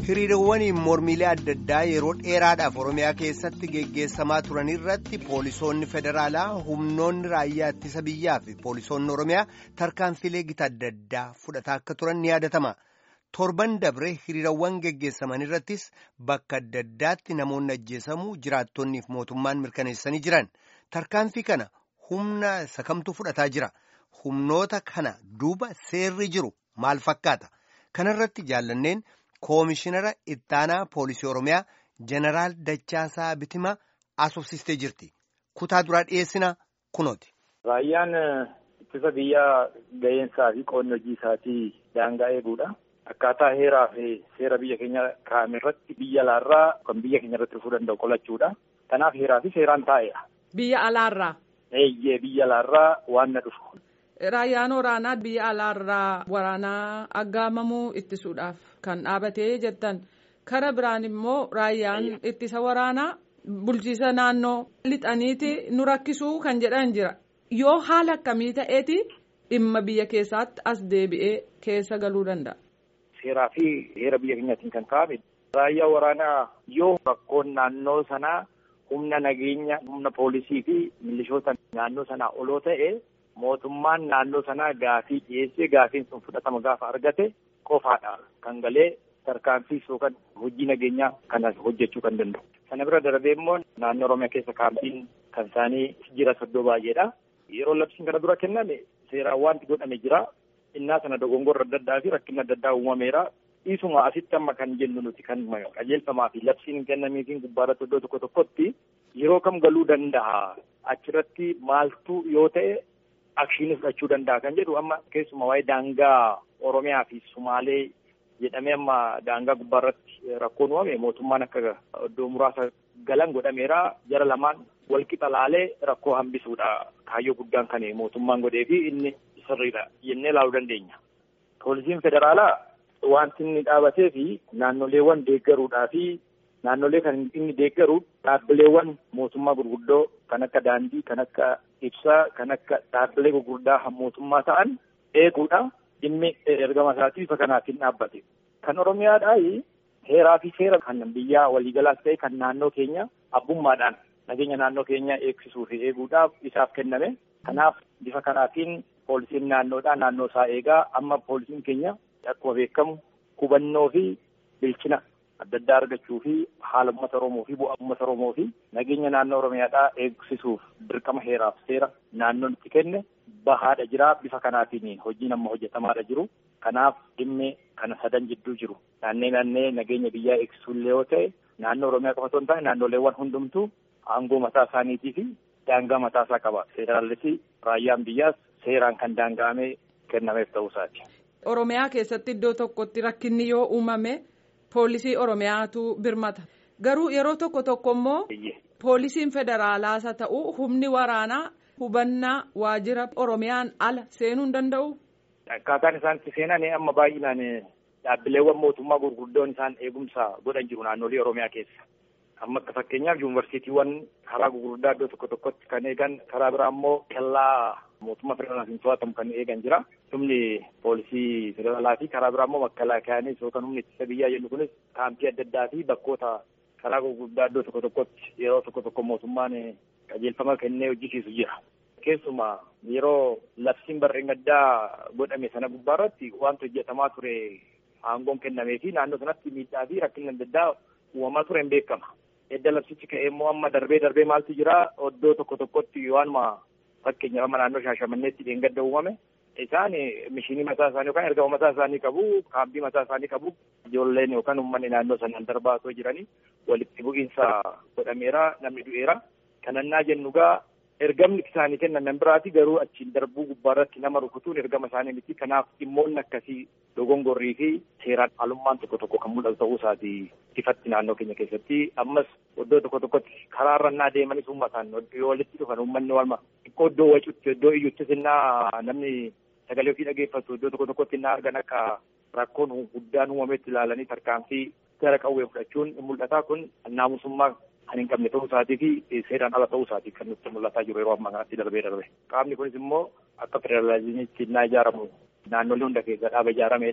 hiriirowwan mormiilee adda addaa yeroo dheeraadhaaf oromiyaa keessatti geggeessamaa turan irratti poolisoonni federaalaa humnoonni raayyaa ittisa biyyaa fi poolisoonni oromiyaa tarkaanfilee gita adda addaa fudhataa akka turan ni yaadatama torban dabre hiriirawwan geggeessaman irrattis bakka adda addaatti namoonni ajjeesamuu jiraattonniif mootummaan mirkaneessanii jiran tarkaanfii kana humna sakamtu fudhataa jira humnoota kana duuba seerri jiru maal fakkaata kanarratti jaallanneen. Koomishinara ittaanaa poolisii Oromiyaa Jeneraal Dachaasaa Bitima asoosistee jirti. Kutaa duraa dhiyeessina kunooti. Raayyaan ittisa biyyaa ga'eensaa fi qoonni hojii isaatii daangaa eeguudha. Akkaataa heeraa fi seera biyya keenya kaa'ame irratti biyya alaarraa kan biyya keenya irratti dhufuu danda'u qolachuudha. Kanaaf heeraa fi seeraan taa'eera. Biyya alaarraa. Eeyyee biyya alaarraa waan na dhufu. Raayyaan waraanaa biyya alaarraa waraanaa aggaamamuu ittisuudhaaf kan dhaabatee jettan kara biraan immoo raayyaan ittisa waraanaa bulchiisa naannoo lixaniiti nu rakkisuu kan jedhan jira yoo haala akkamii ta'eeti dhimma biyya keessaatti as deebi'ee keessa galuu danda'a. Seeraa fi heera biyya keenyaatiin kan kaa'ame raayyaa waraanaa yoo rakkoon naannoo sanaa humna nageenya humna poolisii fi milishoota naannoo sanaa oloo ta'e. mootummaan naannoo sanaa gaafii dhiyeessee gaafiin sun fudhatama gaafa argate qofaadha kan galee tarkaanfiis yookaan hojii nageenyaa kana hojjechuu kan danda'u. Sana bira darbee immoo naannoo Oromiyaa keessa kaampiin kan isaanii jira soddoo baay'eedha. Yeroo labsiin kana dura kenname seeraan wanti godhame jira. Innaa sana dogongorra adda addaa fi rakkina adda addaa uumameera. Dhiisuma asitti amma kan jennu nuti kan qajeelfamaa fi labsiin kennameefiin gubbaarratti iddoo tokko tokkotti yeroo kam galuu danda'a. Achirratti maaltu yoo ta'e akshiinii fudhachuu danda'a kan jedhu amma keessumaa waa'ee daangaa Oromiyaa fi Sumaalee jedhamee amma daangaa gubbaarratti rakkoon uumame mootummaan akka iddoo muraasa galan godhameera jara lamaan wal qixa laalee rakkoo hambisuudha kaayyoo guddaan kan mootummaan godhee fi inni sirriidha jennee ilaaluu dandeenya. Poolisiin federaalaa wanti inni dhaabatee fi naannoleewwan deeggaruudhaa fi naannolee kan inni deeggaru dhaabbileewwan mootummaa gurguddoo kan akka daandii kan akka ibsaa kan akka dhaabbilee gurguddaa mootummaa ta'an eeguudha dhimmi ergama isaatii bifa kanaatiin dhaabbate. Kan Oromiyaadhaa heeraa fi seera kan biyyaa waliigalaas ta'e kan naannoo keenya abbummaadhaan nageenya naannoo keenya eegsisuu fi eeguudhaaf isaaf kenname. Kanaaf bifa kanaatiin poolisiin naannoodhaa naannoo isaa eegaa amma poolisiin keenya akkuma beekamu hubannoo fi bilchina adda addaa argachuu fi haala uummata Oromoo fi bu'aa uummata Oromoo fi nageenya naannoo Oromiyaadhaa eegsisuuf dirqama heeraaf seera naannoon itti kenne bahaadha jira bifa kanaatiin hojiin amma hojjetamaadha jiru. Kanaaf dhimmi kana sadan jidduu jiru. Naannee naannee nageenya biyyaa eegsisuullee yoo ta'e naannoo Oromiyaa qofa osoo hin taane naannoleewwan hundumtuu aangoo mataa isaaniitii fi daangaa mataa isaa qaba. Federaalisi raayyaan biyyaas seeraan kan daanga'amee kennameef ta'uu isaati. Oromiyaa keessatti iddoo tokkotti rakkinni yoo uumame. Poolisii Oromiyaatu birmata. Garuu yeroo tokko tokko immoo poolisiin federaalaas haa ta'u humni waraanaa hubannaa waajjira Oromiyaan ala seenuu hin danda'u. Akkaataan isaan itti seenan amma baay'inaan dhaabbileewwan mootummaa gurguddoon isaan eegumsa godhan jiru naannolee Oromiyaa keessa. Amma akka fakkeenyaaf yuunivarsiitiiwwan karaa gurguddaa iddoo tokko tokkotti kan eegan karaa biraa immoo kellaa mootummaa federaalaatiin to'atamu kan eegan jira. Humni poolisii federaalaa fi karaa biraa immoo makkalakaanis yookaan humni ittisa biyyaa jennu kunis kaampii adda addaa fi bakkoota karaa gurguddaa iddoo tokko tokkotti yeroo tokko tokko mootummaan qajeelfama kennee hojjisiisu jira. Keessumaa yeroo labsiin barreen gaddaa godhame sana gubbaarratti wanti hojjetamaa ture aangoon kennamee fi naannoo sanatti miidhaa fi rakkinni adda addaa uumamaa ture hin beekama. Edda labsichi ka'ee immoo amma darbee darbee maaltu jira iddoo tokko tokkotti waanuma fakkeenyaaf amma naannoo shaashamanneetti dheengadda uumame isaan mishinii mataa isaanii yookaan ergama mataa isaanii qabu kaampii mataa isaanii qabu ijoolleen yookaan uummanni naannoo sanaan darbaa osoo jiranii walitti bu'iinsa godhameera namni du'eera kanannaa jennu gaa ergamni isaanii kennan biraati garuu achiin darbuu gubbaarratti nama rukutuun ergama isaanii miti kanaaf dhimmoonni akkasii dogongorrii fi seeraan haalummaan tokko tokko kan mul'atu ta'uu isaati ifatti naannoo keenya keessatti ammas iddoo tokko tokkotti karaa irrannaa deemanis uummataan yoo walitti dhufan uummanni walma xiqqoo iddoo wacuutti iddoo iyyuttis innaa namni sagalee ofii dhageeffatu iddoo tokko tokkotti innaa argan akka rakkoon guddaan uumametti ilaalanii tarkaanfii gara qawwee fudhachuun mul'ata kun naamusummaa kan hin qabne ta'uu isaatii fi seeraan ala ta'uu isaatii kan nutti mul'ataa jiru yeroo ammaa kanatti darbee darbe. Qaamni kunis immoo akka federaalizimiitti innaa ijaaramu naannolee hunda keessa dhaaba ijaarameedha.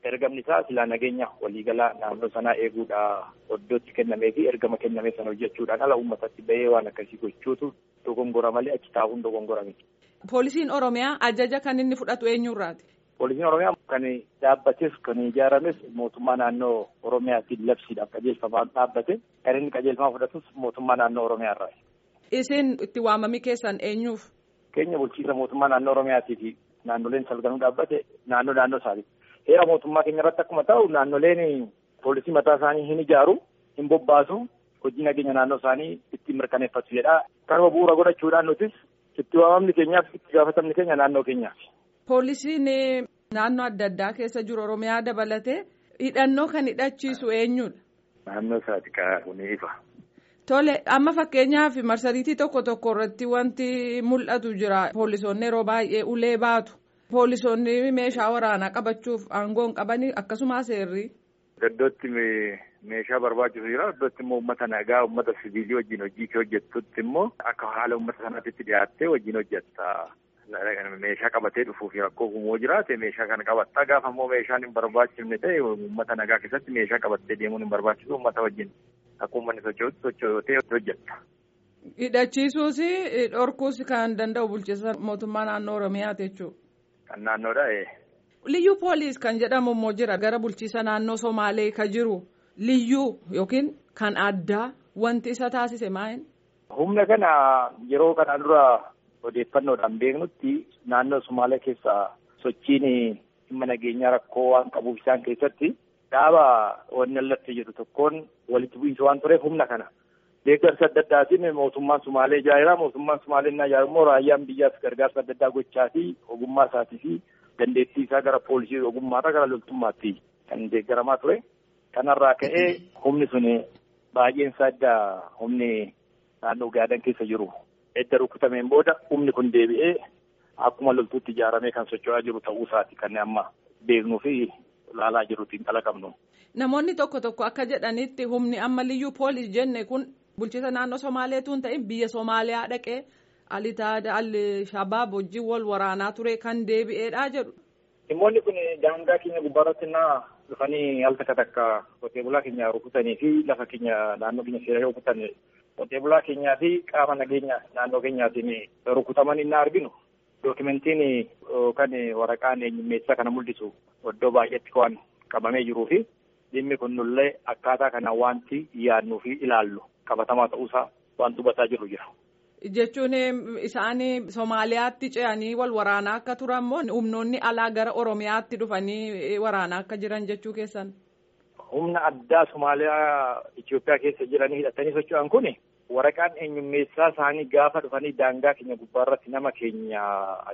ergamni isaa silaa nageenya waliigalaa naannoo sanaa eeguudha iddootti kennamee fi ergama kenname sana hojjechuudhaan ala uummatatti bahee waan akkasii gochuutu dogongora malee achi taa'uun dogongora miti. Poolisiin Oromiyaa ajaja kan inni fudhatu eenyurraati? Poolisiin Oromiyaa kan dhaabbates kan ijaarames mootummaa naannoo Oromiyaatiin labsiidhaaf qajeelfamaan dhaabbate kan inni qajeelfama fudhatus mootummaa naannoo Oromiyaarraa. Isin itti waamamii keessan eenyuuf? Keenya bulchiisa mootummaa naannoo Oromiyaatii fi naannoleen salganuu dhaabbate naannoo naannoo isaati. Heera mootummaa keenya irratti akkuma ta'u naannoleen poolisii mataa isaanii hin ijaaru hin bobbaasu hojii nageenya naannoo isaanii ittiin mirkaneeffatu jedha. Kanuma bu'uura godhachuudhaan nutis itti waamamni keenyaaf itti gaafatamni keenya naannoo keenyaaf. Poolisiin naannoo adda addaa keessa jiru Oromiyaa dabalatee hidhannoo kan hidhachiisu eenyudha? Naannoo isaati kaa'uun ifa. Tole amma fakkeenyaaf marsariitii tokko tokko irratti wanti mul'atu jira poolisoonni yeroo baay'ee ulee baatu poolisoonni meeshaa waraanaa qabachuuf aangoo hin qabanii akkasumas seerri. Iddootti meeshaa barbaachisu jira iddootti immoo uummata nagaa uummata siviilii wajjin hojii kee hojjettutti immoo akka haala uummata sanaatti dhiyaattee wajjin hojjetta. Meeshaa qabatee dhufuuf rakkoo uumuu jiraate meeshaa kana qabatta gaafa immoo meeshaan hin barbaachifne ta'e uummata nagaa keessatti meeshaa qabattee deemuun hin barbaachisu uummata wajjin akka uummanni socho'utti socho'otee hojjetta. Hidhachiisuus dhorkuus kan danda'u bulchiinsa mootummaa naannoo Oromiyaati jechuudha. Kan naannoodha. Liyyuu poolis kan jedhamu immoo jira gara bulchiinsa naannoo Somaalee kan jiru liyyuu yookiin kan addaa wanti isa taasise maa'in? Humna kana yeroo kana dura odeeffannoodhaan beeknutti naannoo Somaalee keessa sochiin dhimma nageenyaa rakkoo waan qabuuf isaan keessatti dhaaba wanni allatti jedhu tokkoon walitti bu'iinsa waan tureef humna kana. Deeggarsa adda addaatiin mootummaan Sumaalee ijaaraa mootummaan Sumaalee inni ijaaru immoo raayyaan biyyaas gargaarsa adda addaa gochaa fi ogummaa isaatii fi dandeettii isaa gara poolisii ogummaarraa gara loltummaatti kan deeggaramaa ture. Kanarraa ka'ee humni sun baay'een isaa adda humni naannoo gaadan keessa jiru. Edda rukutameen booda humni kun deebi'ee akkuma loltuutti ijaaramee kan socho'aa jiru ta'uu isaati kan amma beeknuu fi ilaalaa jiruutiin qalaqabnu. Namoonni tokko tokko akka jedhanitti humni amma liyyuu poolis jenne kun bulchiinsa naannoo Somaaleetu hin ta'in biyya Somaaliyaa dhaqee alitaada al-shabaab wajjin wal waraanaa ture kan deebi'eedha jedhu. Dhimmoonni kun daangaa keenya gubbaarratti naa dhufanii al takka takka qotee bulaa keenya rukutanii fi lafa keenya naannoo keenya seera rukutan qotee bulaa keenyaa fi qaama nageenya naannoo keenyaatiin rukutaman inni arginu. Dookimentiin yookaan waraqaan eenyummeessaa kana mul'isu iddoo baay'eetti waan qabamee jiruu fi dhimmi kun nullee akkaataa kana wanti yaadnuu fi ilaallu qabatamaa ta'uusaa waan hubataa jiru jira. Jechuun isaan Somaaliyaatti ce'anii wal waraanaa akka turan moo humnoonni alaa gara Oromiyaatti dhufanii waraanaa akka jiran jechuu keessan? Humna addaa Somaaliyaa Itoophiyaa keessa jiranii hidhatanii socho'an kun waraqaan eenyummeessaa isaanii gaafa dhufanii daangaa keenya gubbaarratti nama keenya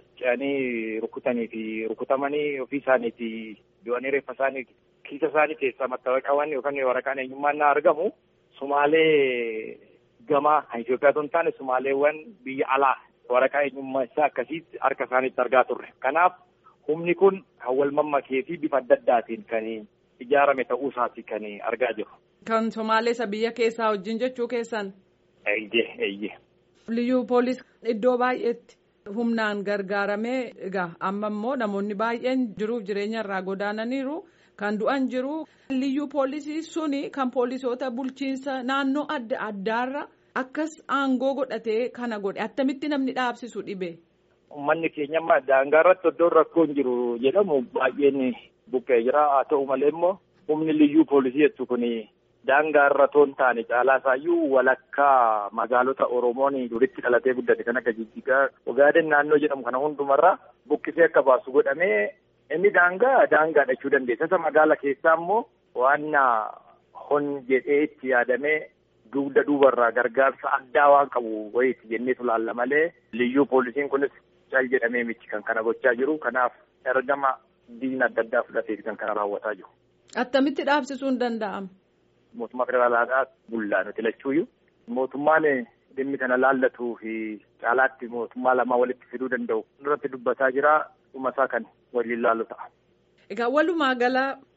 ce'anii rukutanii fi rukutamanii ofii isaaniiti du'anii reeffa isaanii kiisa isaanii keessaa mattaawaqaawwan yookaan waraqaan eenyummaan na argamu Sumaalee gamaa kan Itoophiyaa hin taane Sumaaleewwan biyya alaa waraqaa eenyummeessaa akkasiitti harka isaaniitti argaa turre. Kanaaf humni kun kan wal mammakee fi bifa adda addaatiin kan ijaarame ta'uu isaati kan argaa jiru. Kan Somaaleessa biyya keessaa wajjin jechuu keessan. Eeyyee eeyyee. Liyyuu poolis iddoo baay'eetti humnaan gargaaramee egaa amma immoo namoonni baay'een jiruuf jireenya irraa godaananiiru kan du'an jiru. Liyyuu poolisii suni kan poolisoota bulchiinsa naannoo adda addaarra akkas aangoo godhatee kana godhe attamitti namni dhaabsisu dhibe. Uummanni keenya amma daangaa irratti iddoon rakkoo hin jiru jedhamu baay'een buqqee jira haa ta'u malee immoo humni liyyuu poolisii jettu kuni. daangaa irra toon taane caalaa isaayyuu walakkaa magaalota Oromoon duritti dhalatee guddate kan akka Jijjigaa Ogaaden naannoo jedhamu kana hundumarraa buqqisee akka baasu godhamee inni daangaa daangaadha jechuu dandeessa. Isa magaala keessaa immoo waan hon jedhee itti yaadamee dugda duubarraa gargaarsa addaa waan qabu wayiiti jenneetu laalla malee liyyuu poolisiin kunis cal jedhamee miti kan kana gochaa jiru. Kanaaf ergama diina adda addaa fudhateeti kan kana raawwataa jiru. Attamitti dhaabsisuun danda'ama? mootummaa federaalaadhaa bullaa nuti lachuuyyuu mootummaan dhimmi kana laallatuu fi caalaatti mootummaa lamaa walitti fiduu danda'u irratti dubbataa jira dhuma isaa kan waliin laallu ta'a. Egaa walumaa gala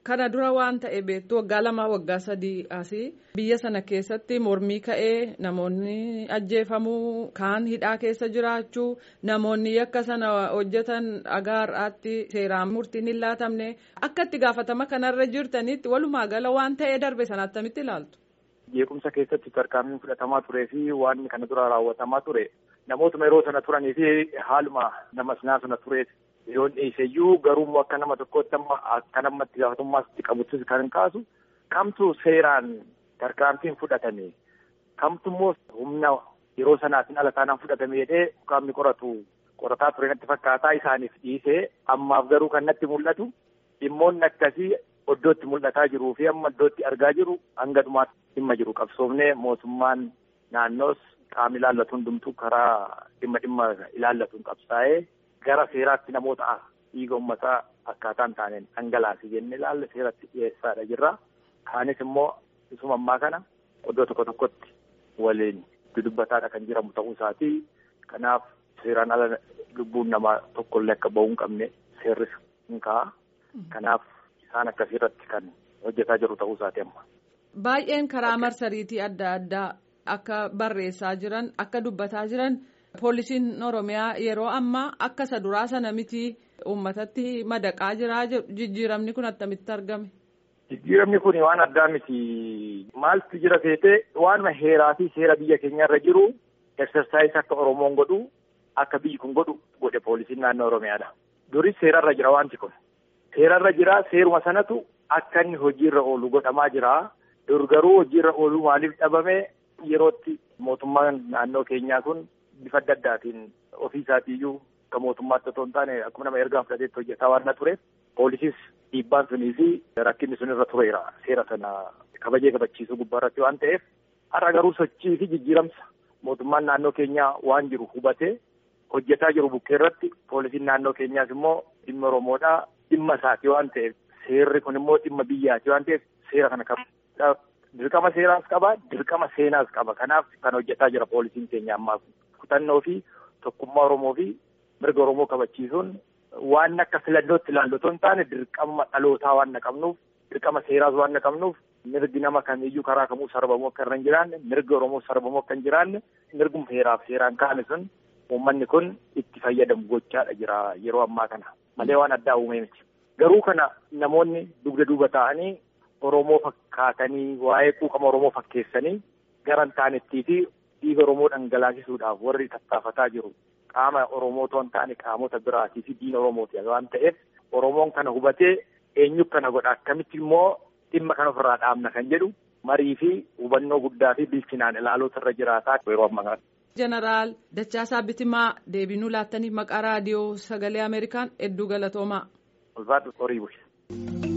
Kana dura waan ta'e beektu waggaa lama waggaa sadii asii biyya sana keessatti mormii ka'ee namoonni ajjeefamuu kaan hidhaa keessa jiraachuu namoonni yakka sana hojjetan dhagaa har'aatti seeraan murtiin hin laatamne akka itti gaafatama kanarra jirtanitti walumaa gala waan ta'ee darbe sana attamitti ilaaltu. Jeequmsa keessatti tarkaanfiin fudhatamaa turee fi waan kana dura raawwatamaa ture namootuma yeroo sana turanii fi haaluma nama sinaa sana tureef. yoo dhiiseyyuu garuu akka nama tokkotti amma akka namatti gaafatamummaatti qabuttis kan kaasu kamtu seeraan tarkaanfiin fudhatame kamtu immoo humna yeroo sanaatiin ala taanaan fudhatame jedhee qaamni qoratu qorataa ture natti fakkaataa isaaniif dhiisee ammaaf garuu kan natti mul'atu dhimmoonni akkasii iddootti mul'ataa jiruu fi amma iddootti argaa jiru hanga dhumaatti dhimma jiru qabsoofnee mootummaan naannoos qaamni ilaallatu hundumtuu karaa dhimma dhimma ilaallatuun qabsaa'ee. gara seeraatti namoota dhiiga uummataa akkaataa hin taaneen dhangalaase jennee ilaalle seeratti dhiyeessaadha jirra. Kaanis immoo isuma ammaa kana iddoo tokko tokkotti waliin dudubbataadha kan jiramu ta'uu isaati. Kanaaf seeraan ala lubbuun namaa tokkollee akka ba'uu hin qabne seerris hin ka'a. Kanaaf isaan akkasiirratti kan hojjetaa jiru ta'uu isaati amma. Baay'een karaa marsariitii adda addaa akka barreessaa jiran akka dubbataa jiran. Poolisiin Oromiyaa yeroo ammaa akka isa duraa sana miti uummatatti madaqaa jira jijjiiramni kun attamitti argame. Jijjiiramni kun waan addaa miti. Maaltu jira seetee waanuma heeraa fi seera biyya keenya irra jiru eksersaayis akka Oromoon godhu akka biyyi kun godhu godhe poolisiin naannoo Oromiyaadha. Duris seerarra jira wanti kun. Seerarra jira seeruma sanatu akka inni hojiirra oolu godhamaa jira. Dur garuu hojiirra ooluu maaliif dhabame yerootti mootummaan naannoo keenyaa kun. bifa adda addaatiin ofii isaatiiyyuu akka mootummaatti otoo hin taane akkuma nama ergaa fudhateetti hojjetaa waan na ture poolisiis dhiibbaan sunii fi rakkinni sun irra tureera seera sana kabajee kabachiisuu gubbaa irratti waan ta'eef har'a garuu sochii fi jijjiiramsa mootummaan naannoo keenyaa waan jiru hubatee hojjetaa jiru bukkee irratti poolisiin naannoo keenyaas immoo dhimma oromoodhaa dhimma isaati waan ta'eef seerri kun immoo dhimma biyyaati waan ta'eef seera kana qaba dirqama seeraas qaba dirqama seenaas qaba kanaaf kan hojjetaa jira poolisiin keenya ammaa kun. kutannoo fi tokkummaa Oromoo fi mirga Oromoo kabachiisuun waan akka filannootti ilaallu otoo hin taane dirqama dhalootaa waan qabnuuf dirqama seeraas waan qabnuuf mirgi nama kamiiyyuu karaa kamuu sarbamuu akka irra hin jiraanne mirga Oromoo sarbamuu akka hin jiraanne mirguma heeraaf seeraan kaa'ame sun uummanni kun itti fayyadamu gochaadha jira yeroo ammaa kana malee waan addaa uumee miti. Garuu kana namoonni dugda duuba ta'anii Oromoo fakkaatanii waa'ee quuqama Oromoo fakkeessanii gara hin taanettii fi dhiiga Oromoo dhangalaasisuudhaaf warri tattaafataa jiru qaama Oromoo otoo hin taane qaamota biraatii fi diina Oromooti waan ta'eef Oromoon kana hubatee eenyu kana godha akkamitti immoo dhimma kana ofirraa dhaabna kan jedhu marii fi hubannoo guddaa fi bilchinaan ilaaluutu irra jiraataa yeroo ammaa kana. Jeneraal Dachaasaa Bitimaa deebinuu laattaniif maqaa raadiyoo sagalee Ameerikaan hedduu galatoomaa. Ulfaatu horii bulche.